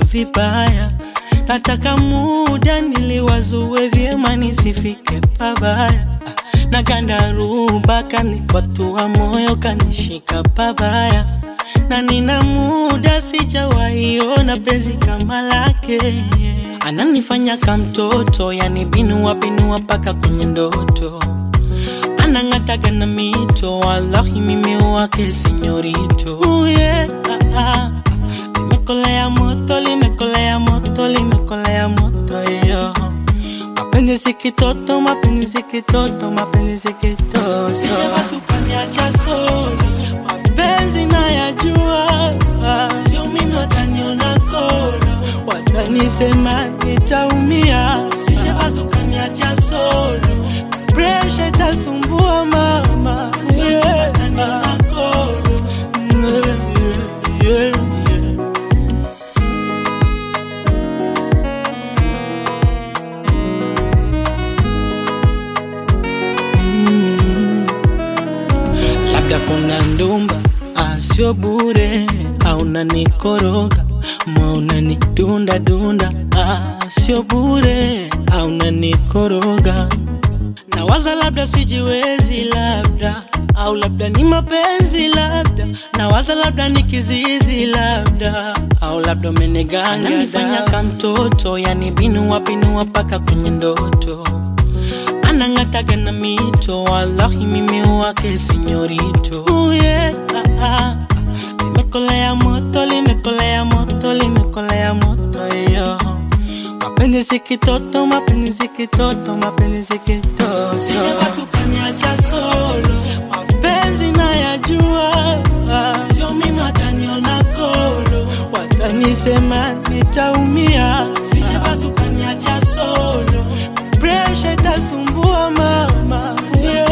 vibaya, nataka muda niliwazue vyema nisifike pabaya. Na gandaruba kanikwatua moyo kanishika pabaya, na nina muda sijawaiona penzi kama lake. Ananifanya kamtoto, yani binua binua mpaka kwenye ndoto anang'ataga na mito, wallahi mimi wake sinyorito. Uh, yeah, ah, ah. Limekolea moto, limekolea moto, limekolea moto yo. Mapenzi si kitoto, mapenzi si kitoto, mapenzi si kitoto. Sijapasuka niacha solo, mapenzi nayajua, sio mimi wataniona kolo, watanisema nitaumia. Sijapasuka niacha solo, presha itasumbua mama, yeah. Yeah, yeah, yeah. labda kuna ndumba asio bure au nanikoroga ma unanidunda dunda asio bure au nanikoroga nawaza labda sijiwezi labda au labda ni mapenzi labda nawaza labda ni kizizi labda au labda umeniganga nifanya kamtoto yani binua binua mpaka kwenye ndoto anang'ataga na mito, wallahi mimi wake sinyorito. Uh, yeah, ah, ah. Limekolea moto, limekolea moto, limekolea moto yo. Mapenzi si kitoto, mapenzi si kitoto, mapenzi si kitoto. Sijapasuka niacha solo, mapenzi nayajua, sio mimi wataniona kolo, watanisema nitaumia. Sijapasuka niacha solo, presha itasumbua mama, yeah.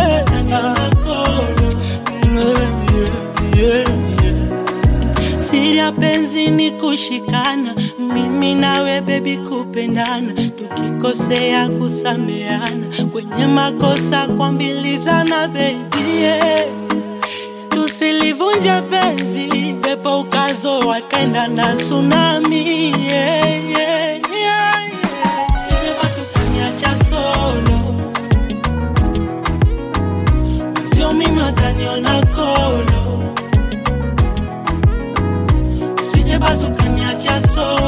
Yeah, yeah, yeah. Siri ya penzi ni kushikana, mimi nawe bebi kupendana, tukikosea kusameana, kwenye makosa kuambilizana bebi yeah. Tusilivunje penzi, pepo ukazo wakaenda na tsunami yeah, yeah, yeah, yeah. Sijapasuka niacha solo, sio mimi wataniona kolo, sijapasuka niacha solo